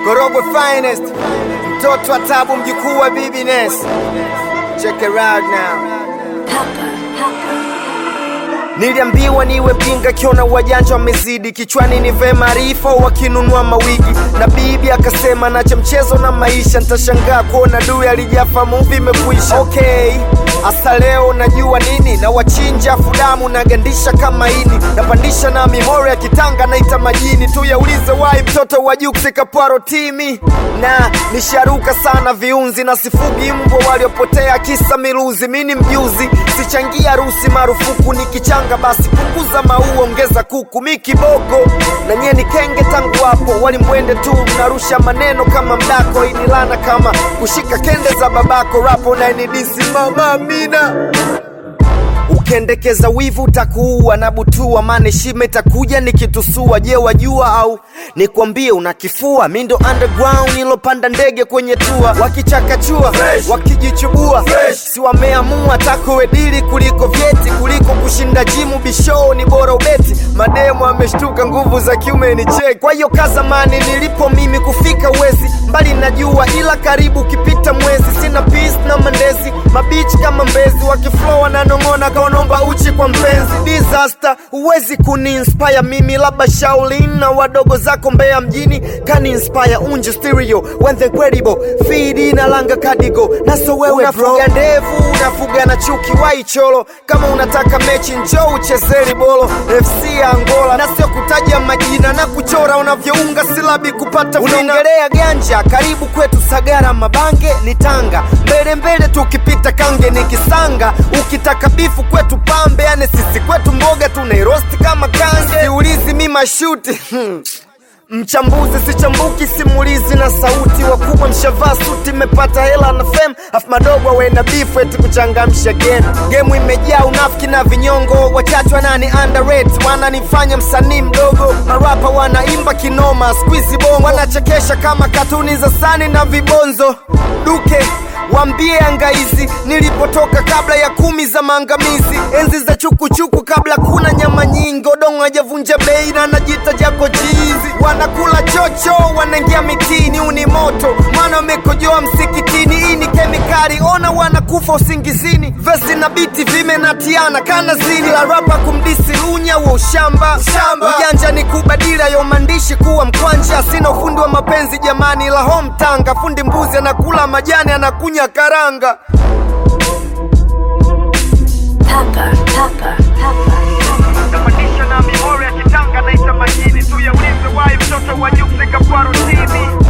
Korogwe finest, mtoto wa tabu, mjukuu wa Bibi Ness. Check it out now. Niliambiwa niwe mjinga kiona wajanja wamezidi kichwani nive maarifa wakinunua mawigi na bibi akasema nache mchezo na maisha nitashangaa kuona dui alijafa muvi imekuisha okay hasa leo najua nini na wachinja fudamu nagandisha kama ini napandisha na mimori ya kitanga naita majini tu yaulize wai mtoto wa juksi kapwaro timi na nisharuka sana viunzi na sifugi mbwa waliopotea kisa miluzi mini mjuzi sichangia harusi marufuku nikichanga basi punguza maua ongeza kuku mi kiboko na nyie ni kenge tangu hapo walimwende tu mnarusha maneno kama mdako inilana kama kushika kende za babako rapo nainidisi mama mina ukiendekeza wivu utakuua na butua maana shime itakuja nikitusua je wajua au nikwambie unakifua mi ndo underground ilopanda ndege kwenye tua wakichakachua wakijichubua si wameamua takuwedili kuliko vyeti kuliko kushinda jimu bishoo ni bora ubeti mademu ameshtuka nguvu za kiume ni cheki kwa hiyo kazamani nilipo mimi kufika uwezi mbali najua ila karibu ukipita mwezi sina peace na mandezi mabichi kama mbezi wakiflow wananong'ona kaonomba uchi kwa mpenzi disaster huwezi kuniinspire mimi labda shaulin na wadogo zako mbea mjini kani inspire unje stereo when the credible feed na langa kadigo naso wewe unafuga ndevu unafuga na chuki waicholo kama unataka mechi njoo uchezeri bolo fc ya angola na sio kutaja majina na kuchora unavyounga silabi kupata unaongelea ganja karibu kwetu sagara mabange ni tanga mbele mbele tukipita kange ni kisanga ukitaka bifu kwetu pambe yani sisi kwetu mboga tunairosti kama kange siulizi mi mashuti hmm. Mchambuzi sichambuki, simulizi na sauti. Wakubwa mshavaa suti, mmepata hela na fame, afu madogo wena beef eti kuchangamsha game. Game imejaa unafiki na vinyongo, wachache wanani underrate, wananifanya msanii mdogo. Marapa wanaimba kinoma, squeeze bongo, wanachekesha kama katuni za sani na vibonzo. Duke Wambie angaizi nilipotoka kabla ya kumi za maangamizi, enzi za chukuchuku kabla kuna nyama nyingi, odongo hajavunja bei na najita jako chizi. Wanakula chocho, wanaingia mitini, uni moto maana wamekojoa msikitini. Hii ni kemikali, ona wanakufa usingizini. Vesi na biti vimenatiana kana zini, la rapa kumdisi lunya wa ushamba. Ujanja ni kubadila yo maandishi kuwa mkwanja, sina ufundi wa mapenzi jamani, la home tanga. Fundi mbuzi anakula majani, anakunya karanga. Papa, papa, papa. napandisha na mimori ya kitanga naita majini tu yaulize wai mtoto wa juksi kapwaro timi